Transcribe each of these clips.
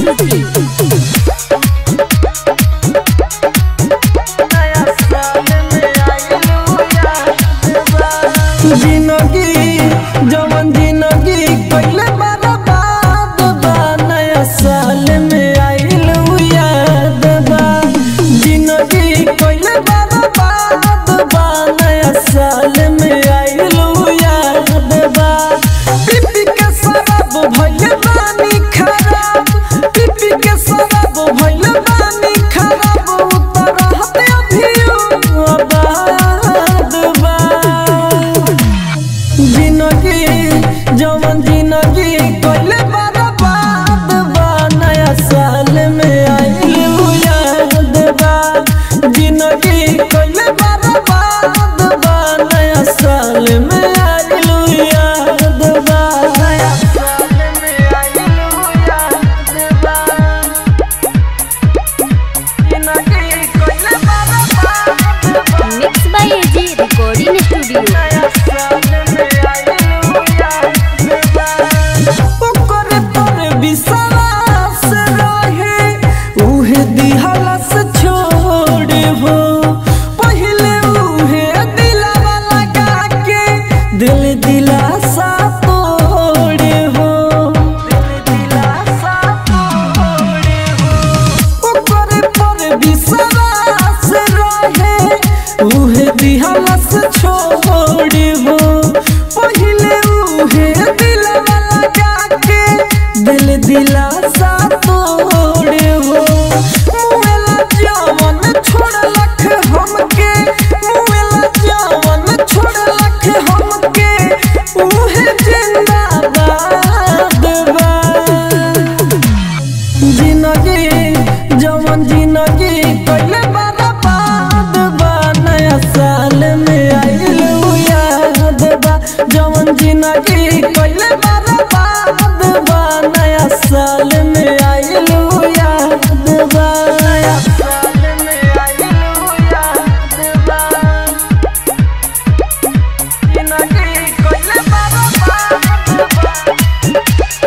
प्रस्तुति जिंदगी जवन जिंदगी पहले बर्बाद बा नया साल में आइल याद बा जिंदगी पहले बर्बाद बा नया साल में आइल याद बा पीपी के शराब भइल बानी खराब पीपी के शराब भइल बानी खराब उतरत अभियो आबाद बा जिंदगी जवन जिंदगी कइले बर्बाद बा नया साल में आइल याद बा जिंदगी कइले बर्बाद बा नया साल में आइल याद बा नया साल में आइल याद बा जिंदगी कइले बर्बाद बा mix by AG recording studio ओकर पर विश्वास रहे उहे दिहलस छोड़े हो पहिले उहे दिलवा लगा के दिल दिलासा तोड़े हो दिल दिलासा तोड़े हो ओकर पर विश्वास रहे उहे दिहलस छोड़े हो पहिले उहे दिलवा लगा के दिल दिलासा तोड़े हो मुएला जवन छोड़लक हमके मुएला जवन छोड़लक हमके उहे जिंदाबाद बा जिंदगी जवन जिंदगी कइले बर्बाद बा नया साल में आइल याद बा जवन जिंदगी कइले बर्बाद बा नया साल में आइल याद बा नया साल में आइल याद बा जिंदगी कइले बर्बाद बा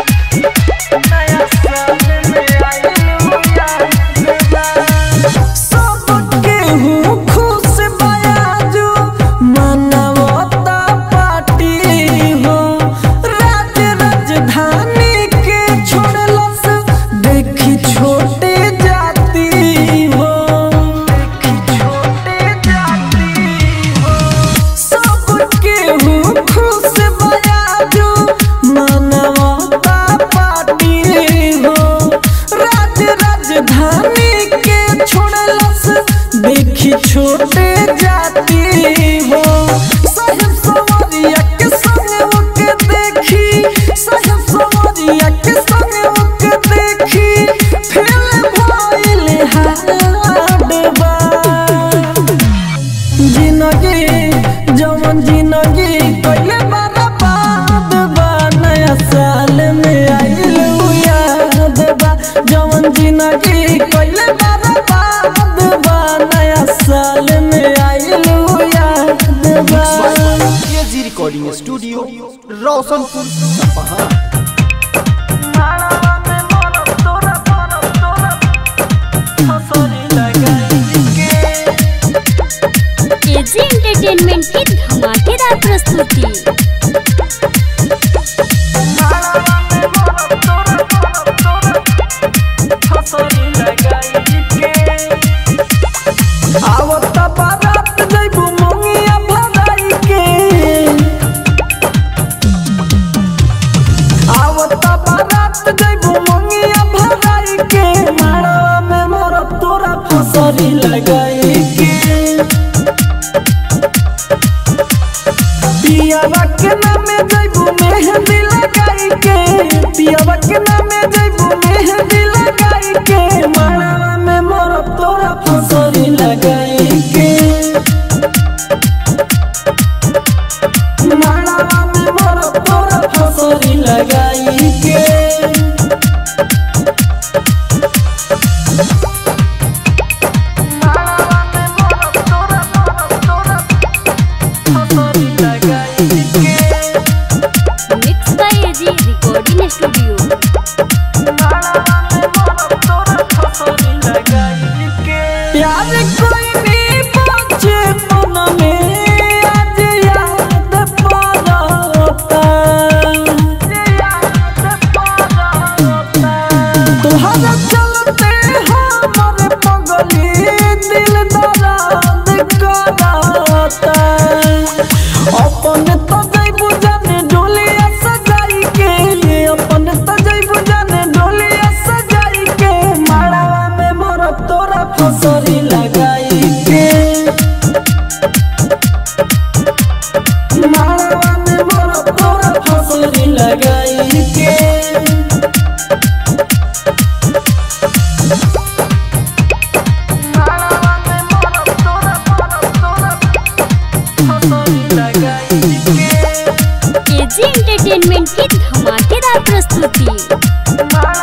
सबके हूँ खुश बयाजू मनवता पार्टी हो राज राजधानी के छोड़लस देखी छोटे जाती हो देखी छोटे जाती हो सबके हूँ खुश बयाजू मनवता पार्टी हो राज राजधानी के छोड़लस देखी छोटे जाती हो साहेब सवरिया के संग ओके देखी साहेब सवरिया के संग ओके देखी फेल भइल हाड बा जिंदगी जवन जिंदगी कइले बर्बाद बा नया साल में आइल याद बा जवन जिंदगी कइले बर्बाद बा नया साल में आइल याद बा केजी रिकॉर्डिंग स्टूडियो रोशनपुर सपहा एजी एंटरटेनमेंट की धमाकेदार प्रस्तुति आवत बारात जइबू मंगिया भराई के आवत बारात जइबू मंगिया भराई के मारवा में मोर तोरा फसरी लगाई के पियावा के नामे जइबू मेहंदी लगाई के पियावा के नामे जइबू मेहंदी लगाई के मारवा में मोर तोरा फसरी लगाई के मारवा में मोर तोरा फसरी लगाई के mix by AG recording studio तुहरा चलते हमर पगली दिल दर्द कराता अपन तो जैबू जाने डोलिया सजाई के अपन तो जैबू जाने डोलिया सजाई के माड़ावा में मोर तोरा फसरी लगाई के माड़ावा में मोर तोरा फसरी लगाई के केजी एंटरटेनमेंट की धमाकेदार प्रस्तुति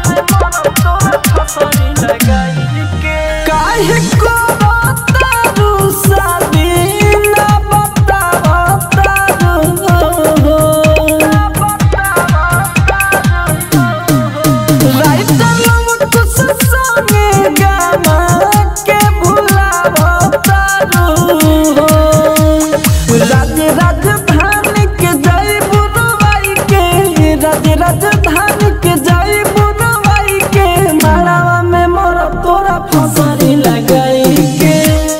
काहे को बतारू शादी ना बतावतारू राइटर लम कुछ संगे गाना के भुलावतारू राज राजधानी के जय बुरवाई के राज राजधानी के जय बुरवाई के मालावा में मोर तोरा फसरी लगाई के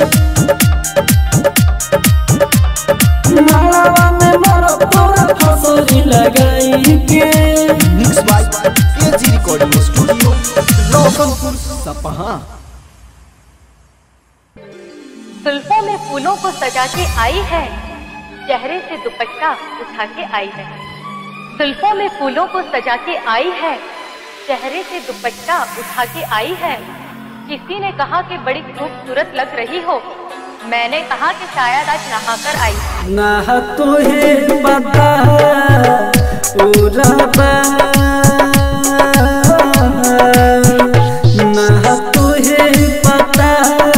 मालावा में मोर तोरा फसरी लगाई के mix by AG recording studio Roshanpur Sapaha जुल्फों में फूलों को सजा के आई है चेहरे से दुपट्टा उठा के आई है जुल्फों में फूलों को सजा के आई है चेहरे से दुपट्टा उठा के आई है किसी ने कहा कि बड़ी खूबसूरत लग रही हो मैंने कहा कि शायद आज नहाकर आई है ना तुहे पता उरबा ना तुहे पता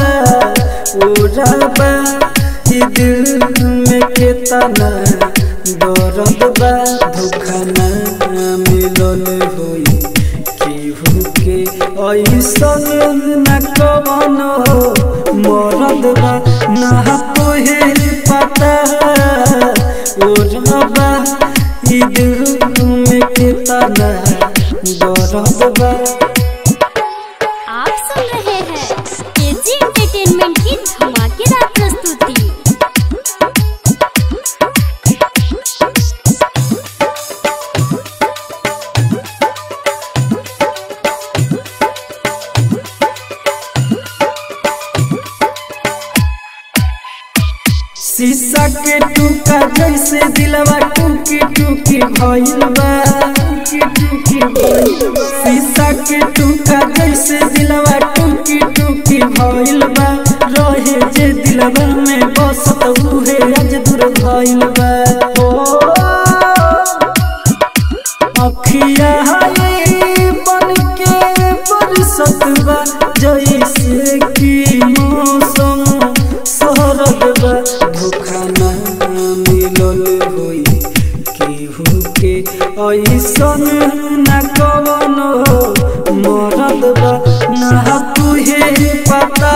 उरबा ई दिल में कितना दर्द बा धोखा ना मिलल होई केहू के ऐसन न कवन हो मरद बा ना तोहे पता ओ रबा ई दिल में कितना दर्द बा आप सुन रहे हैं केजी एंटरटेनमेंट की धमाकेदार प्रस्तुति शीशा के टूका जैसे दिलवा टूकी टूकी भइल बा टूकी टूकी भइल बा। शीशा के टूका जैसे दिलवा टूकी टूकी भइल बा रहे जे दिलवा में बसत उहे आज दूर भइल बा ओ अखिया हाय बन के बरसत बा जैसे कि मौसम शरद बा धोखा ना मिलल होई केहू के ऐसन न कवन हो मरद बा ना तुहे पता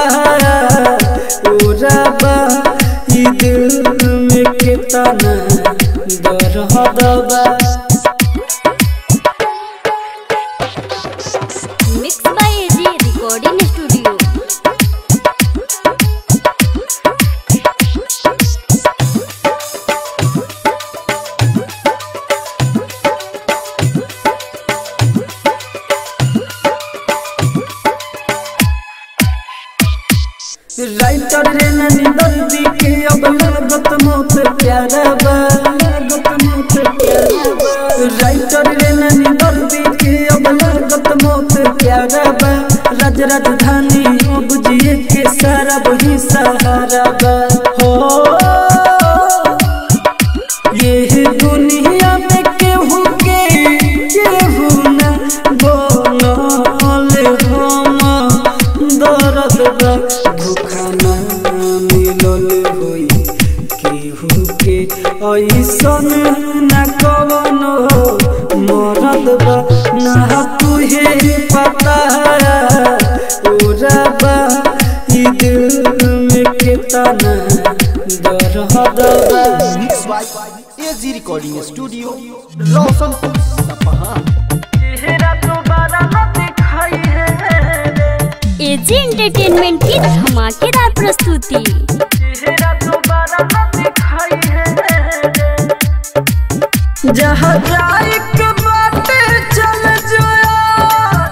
ओरा बा ई दिल में कितना दर्द बा mix by AG recording studio writer रे ननी दर्दी के अब लागत मौत प्यारा बा लागत मौत प्यारा बा राइटर रे ननी दर्दी के अब लागत मौत प्यारा बा राज राजधानी अब जिए के सारा वही सहारा बा हो ये दुनिया में केहू के केहू न बोलल हम दर्द बा धोखा ना मिलल होई केहू के ऐसन न कवन हो मरद बा ना तुहे पता ओरा बा ई दिल में कितना दर्द बा mix by AG recording studio Roshanpur Sapaha चेहरा दोबारा न दिखा एजी एंटरटेनमेंट की धमाकेदार प्रस्तुति चेहरा दोबारा न दिखाई है जहाँ जाए के बाटे चल जोया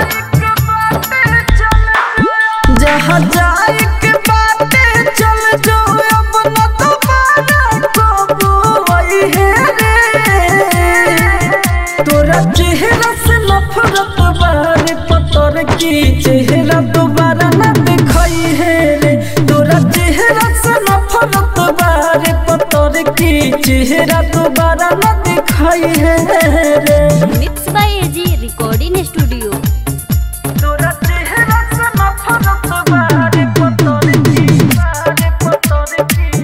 जहाँ जाए के बाटे चल जो अब न दोबारा कबू आई है रे तोरा चेहरा से नफरत बारे पतर की चेहरा दोबारा न दिखाई है रे तोरा चेहरा से नफरत बारे पतर की चेहरा दोबारा न दिखाई है रे mix by AG recording studio तोरा चेहरा से नफरत बारे पतर की बारे पतर की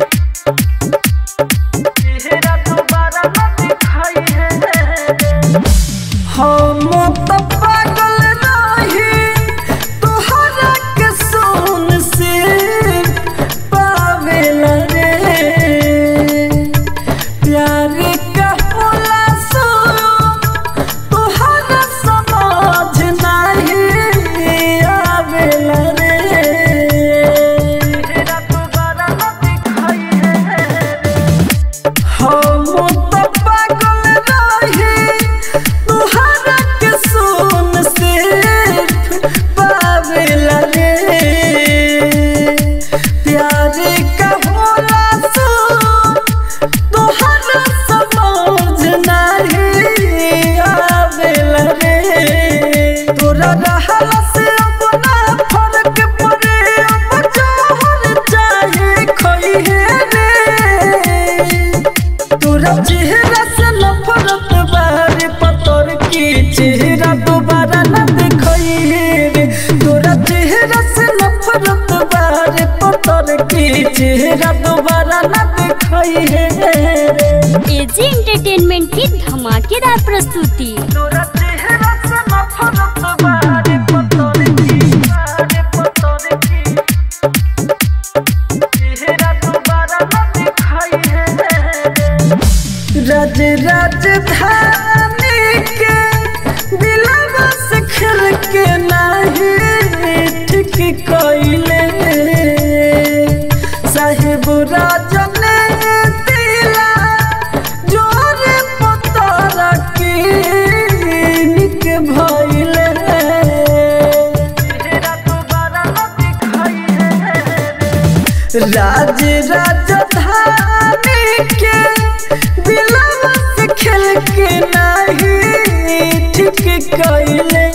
चेहरा दोबारा न दिखाई है रे हम तो पागल नहीं तोहरा के सोन से पावेला रे प्यार का होला सो तोहरा समझ नहीं आवेला रे तेरा दोबारा न दिखाई है हम तो पागल रहे तुहरा के सोन से पावेला रे प्यार का होला सो तुहरा समझ नहीं आवेला रे तोरा रहला से अब ना फर्क पड़े अब जोहर चाहे खोई है रे तोरा चेहरा से नफरत बारे पतर की चेहरा दोबारा न दिखाई रे तोरा चेहरा से नफरत बारे पतर की चेहरा दोबारा न दिखाई रे एजी एंटरटेनमेंट की धमाकेदार प्रस्तुति तोरा चेहरा से नफरत बारे पतर की बारे पतर की चेहरा दोबारा न दिखाई रे राज राजधानी के दिलवा से खेल के नहीं ठीक कइले साहेब राजन दिला जोर पतारा के निक भइले चेहरा दोबारा न दिखाई है राज राजधानी के दिलवा से खेल के नहीं ठीक कइले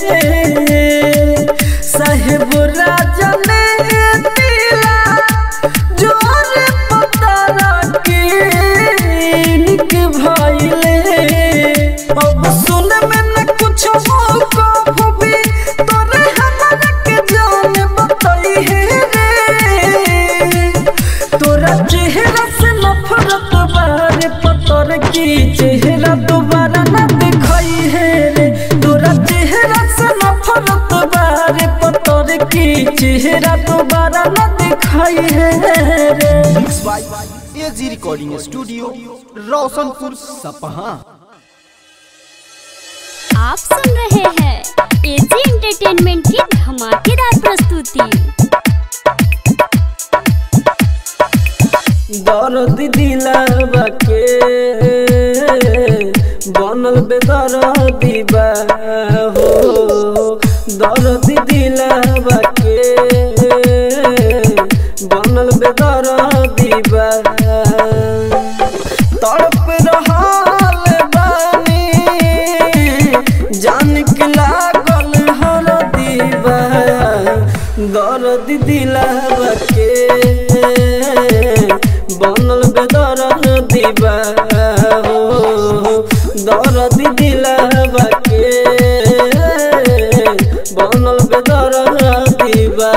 साहेब राजन दिला जोर पतारा के निक भइले अब सुन में न कुछ हो कभू भी तोरे हमरा के जान बताई है रे तोरा चेहरा से नफरत बारे पतर की चेहरा दोबारा न दिखाई है रे तोरा चेहरा से नफरत बारे पतर की चेहरा दोबारा न दिखाई है रे mix by AG recording studio Roshanpur Sapaha आप सुन रहे हैं एजी एंटरटेनमेंट की धमाकेदार प्रस्तुति दर्द दिलावा के बनल बेदर दीबा हो दर्द दिलावा के बनल बेदर दीबा तड़प रहल बानी जान के लागल हर दीबा दर्द दिलावा के बनल बेदर दीबा हो दर्द दिलावा के बनल बेदर दीबा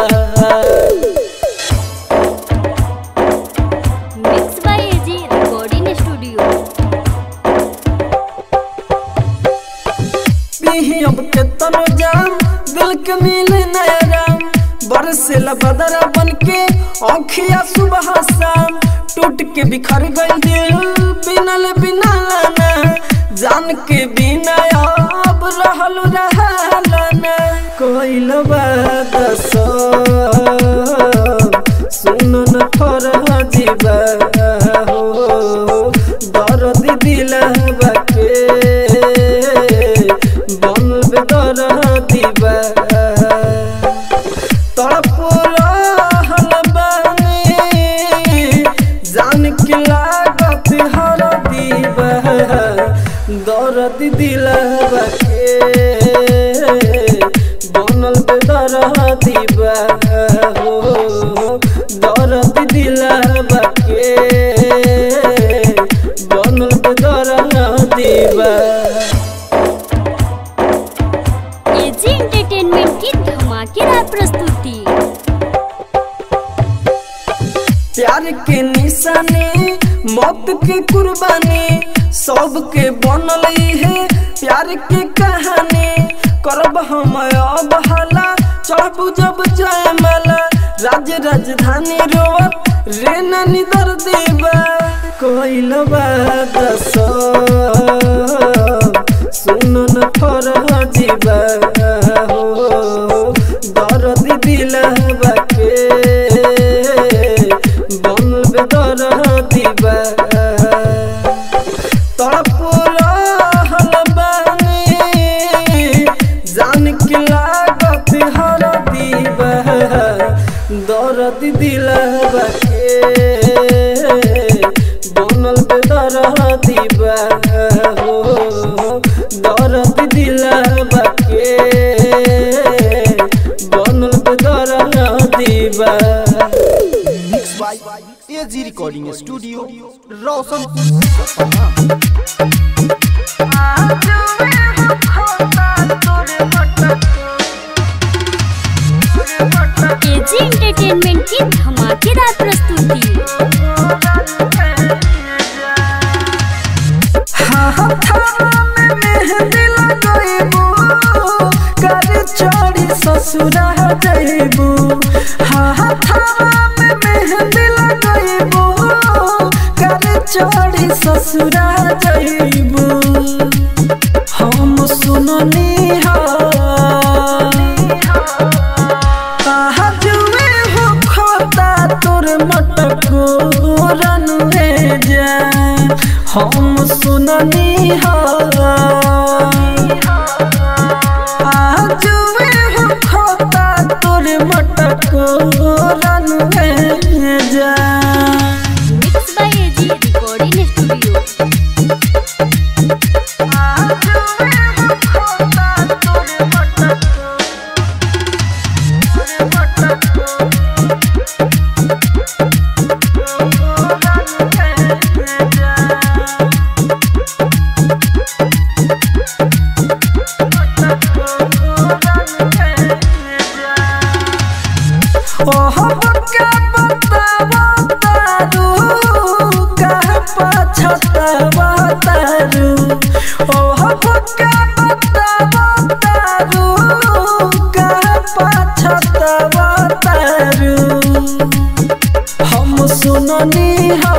mix by AG recording studio पीही अब के तनो जाम दिल के मिले नया राम बरसेला बदरा बन के आँखिया सुबह शाम टूट के बिखर गई दिल बिनल बिना लाना जान के बिना अब रहल रहलाना कोइल बात सब बेदरदी बा हो दर्द दिलावा के बनल बेदरदी बा एजी एंटरटेनमेंट की धमाकेदार प्रस्तुति प्यार के निशानी मौत के कुर्बानी सबके बनल है प्यार के कहानी करब हम अब हाला चढ़बू जब जयमाला राज राजधानी रोवत रे नानी दर देवा कोइल बात सुन न फर जीवा हो दर्द दिलवा के बनल बेदर्दी बा तड़प रहल बानी जान के लागत हर दीबा दर्द दिलवा के बनल बेदर्दी बा हो दर्द दिलवा के बनल बेदर्दी बा mix by AG recording studio Roshanpur सपना एजी एंटरटेनमेंट की धमाकेदार प्रस्तुति ससुरा जइबू हाथावा में मेहंदी लगइबू कर चढ़ी ससुरा जइबू हम सुननी हा कहा जुए हो खोता तोर मटको रनुए जा हम सुननी हा जुए हो खोता तोर मटको रनुए जा mix by AG recording studio ओह बक्का बतावा तारू कह पछतावा तारू ओह बक्का बतावा तारू कह पछतावा तारू हम सुननी हा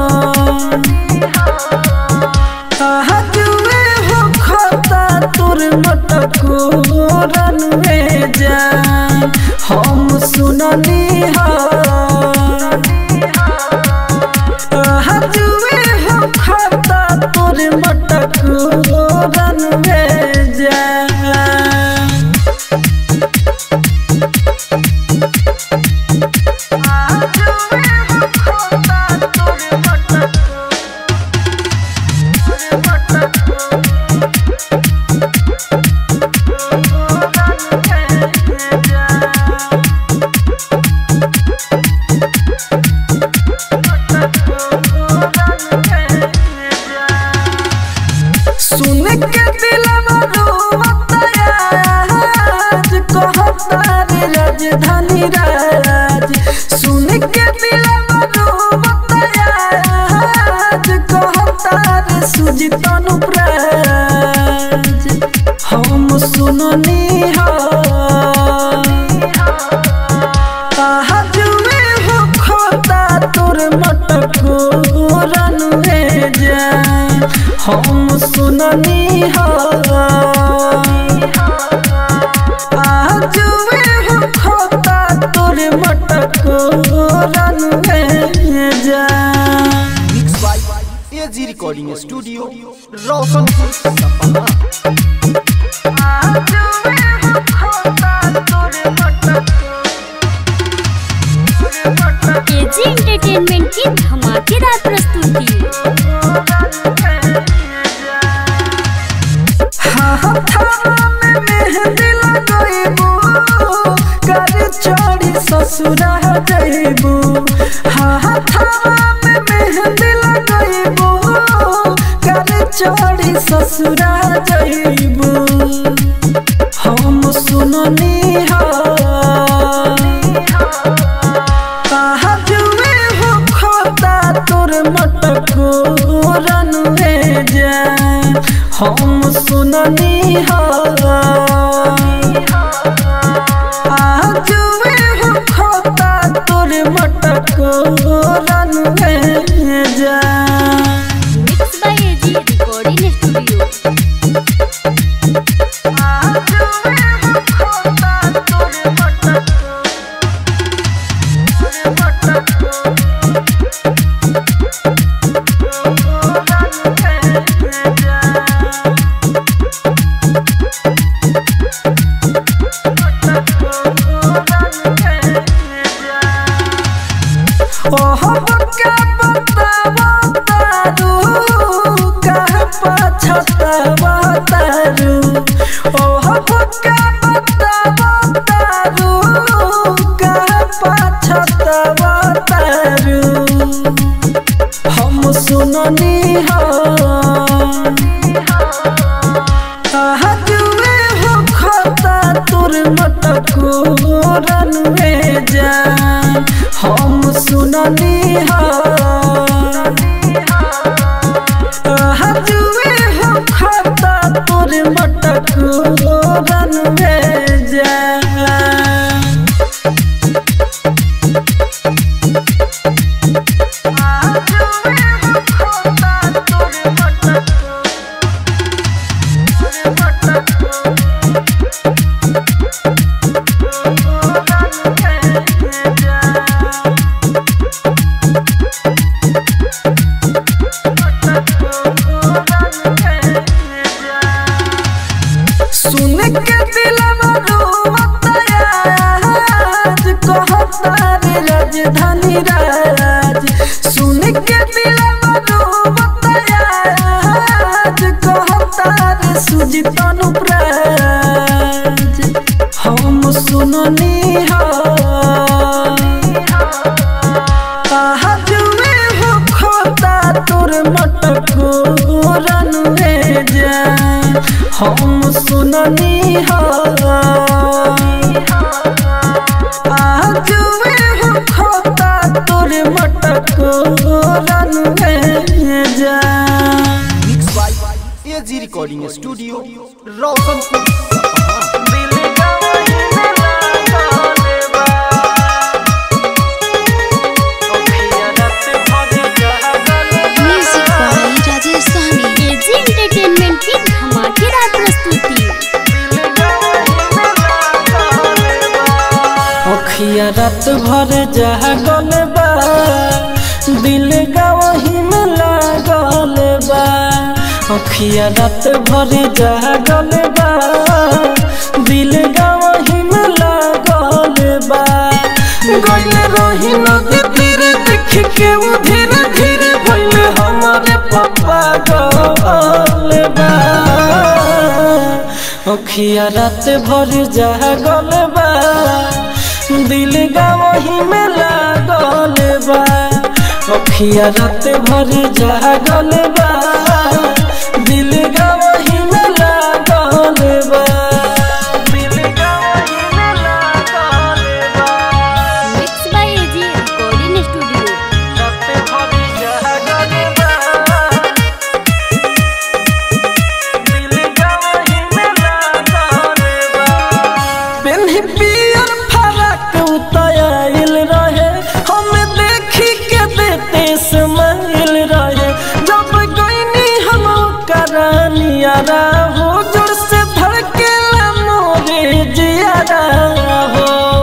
कहा जुए हो खाता तोर मटको रनवे जा हम सुननी हा कहा जुए हो खाता तोर मटको रनवे जा सुन के दिलवा रोवता आज कहता रे राजधानी राज सुन के दिलवा रोवता आज कहता रे सुजित अनुप्राज हम सुननी हा कहा जुए हो खोता तोर मटको रनुए जा हम सुननी हा जुए हो खोता तोर मटको रनुए जा mix by AG recording studio Roshanpur सपना एजी एंटरटेनमेंट की धमाकेदार प्रस्तुति हाथावा में मेहंदी लगइबू ससुरा जइबू हाथवा में मेहंदी लगइबू काले चोरी ससुरा जइबू हम सुननी हा जुए हो खोता तोर मटको रनुए जा हम सुननी हा जुए हो खोता तोर मटको रनुए जा mix by AG recording studio ओह बका बतावा तारू कह पछतावा तारू ओह बका बतावा तारू कह पछतावा तारू हम सुननी हा जुए हो खाता तुर मटको रनवे जान हम सुननी हा जुए हो खाता तुर मटको रनवे जान सुन के दिलवा रोवता आज कहता रे राजधानी राज सुन के दिलवा रोवता आज कहता रे सुजित अनुप्राज हम सुननी हा जुए हो खोता तोर मटको रनुए जान हम सुननी हा जुए हो खोता तोर मटको रनुए जान mix by AG recording studio Roshanpur music by Rajesh Sahni AG entertainment की धमाकेदार प्रस्तुति अखिया रात भर जागल बा दिल गवही में लागल बा अखिया रात भर जागल बा दिल गवही में लागल बा गइल रही नदी तीरे देख के वो धीरे धीरे भइल हमारे पापा गल बा अखिया रात भर जागल बा दिल गवही में लागल बा अखिया रात भर जागल बा दिल गवही में लागल बा दिल गवही में लागल बा mix by AG recording studio रात भर जागल बा दिल गवही में लागल बा पेन्ही पियर फरक उतायल रहे हम देखी के देते समाइल रहे जब गईनी हम करानियारा हो जोर से धड़के मोरे जियारा हो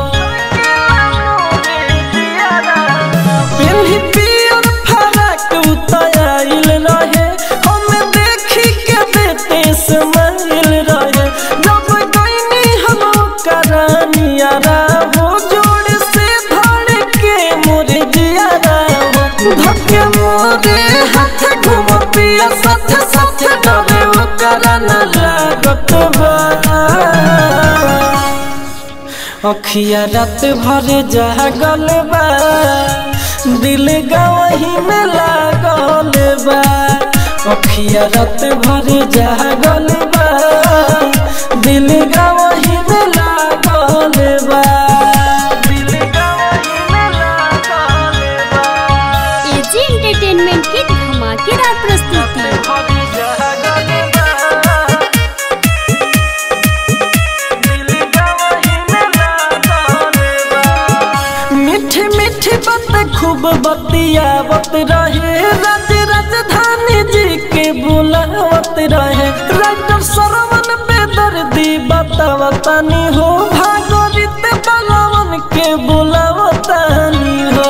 पेन्ही पियर फरक उतायल रहे हम देखी के देते समाइल रहे जब गईनी हम करानियारा हो जोड़ से धड़के मोरे जियारा हो धक्के मोरे हाथ घुम पिया साथ साथ डरे ओकरा न लागत बा अखिया रात भर जागल बा दिल गवही में लागल बा अखिया रात भर जागल बा दिल गवही में लागल बा दिल गवही में लागल बा एजी एंटरटेनमेंट की धमाकेदार प्रस्तुति मीठी मीठी बात खूब बतियावत रहे राज राजधानी जी के बुलावत रहे राइटर सरवन बेदर्दी बतावतानी हो भागोरित बलवन के बुलावतानी हो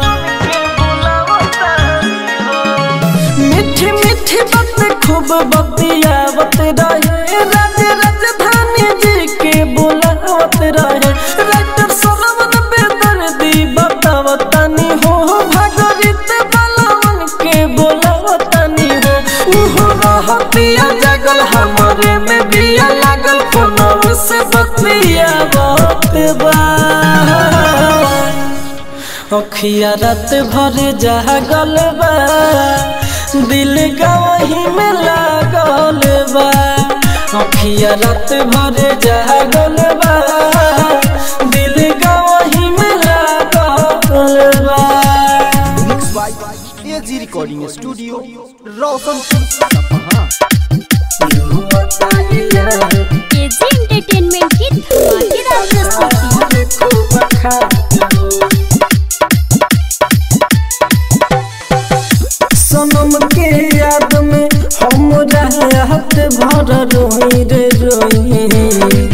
मीठी मीठी बात खूब बतियावत रहे राज राजधानी जी के बुलावत रहे राइटर सरवन बेदर्दी बतावतानी हो भागरित बलवन के बुलावतानी हो उहो रहतिया जगल हमरे में बिया लागल फोनव से बतियावत बा अखिया रात भर जागल बा दिल गवही में लागल बा अखिया रात भर जागल बा दिल गवही में लागल बा mix by AG recording studio Roshanpur सपहा एजी एंटरटेनमेंट की धमाकेदार प्रस्तुति सनम के याद में हम रात भर रोई रे रोई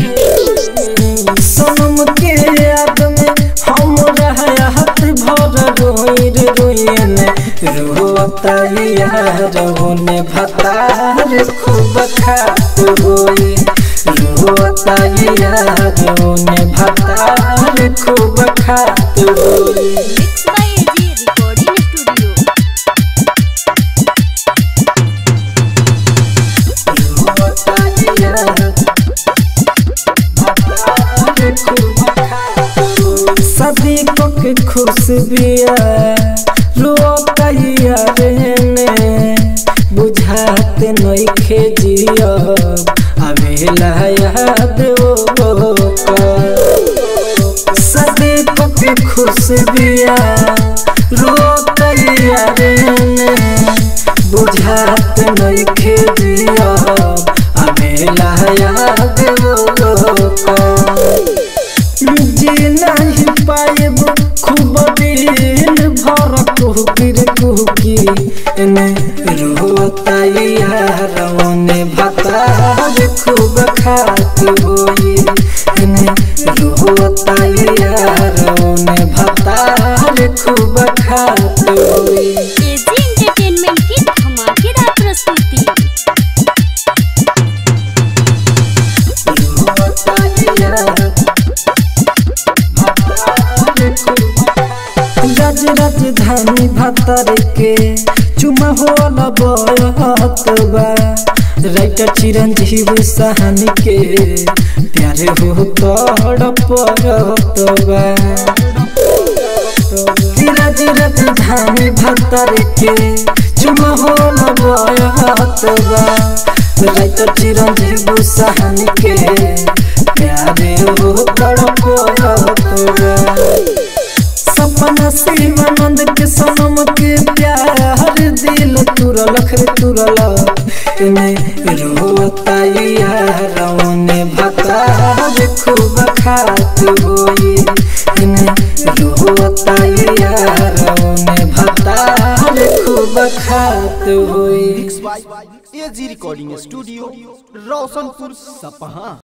सनम के याद में हम रात भर रोई रे रोई ने रोता यार ने भतार खूब खात होई रोता यार ने भतार खूब खात होई mix by AG recording studio सदी को के खुश बिया रोकैया रहने बुझाते नइखे जिया अबेला याद ओ सदी को के खुश बिया रोकैया रहने बुझाते नइखे जिया अबेला याद ओ जी नहीं पाएब खूब दिन भर कुहकिर कुहकी ने रोता यार ने भतार खूब खात होई ने रोता यार ने भतार खूब खात होई एजी एंटरटेनमेंट की धमाकेदार प्रस्तुति राज राजधानी भतर के चुमा होला बयत बा राइटर चिरंजीव सहानी के प्यारे हो तड़पत बा राज राजधानी भतर के चुमा होला बयत बा राइटर चिरंजीव सहानी के प्यारे हो तड़पत बा सपना शिवानंद के सनम के प्यार दिल तुरल खर तुरल ने रोता यार ने भतार खूब खात होई ने रोता यार ने भतार खूब खात होई mix by AG recording studio Roshanpur सपहा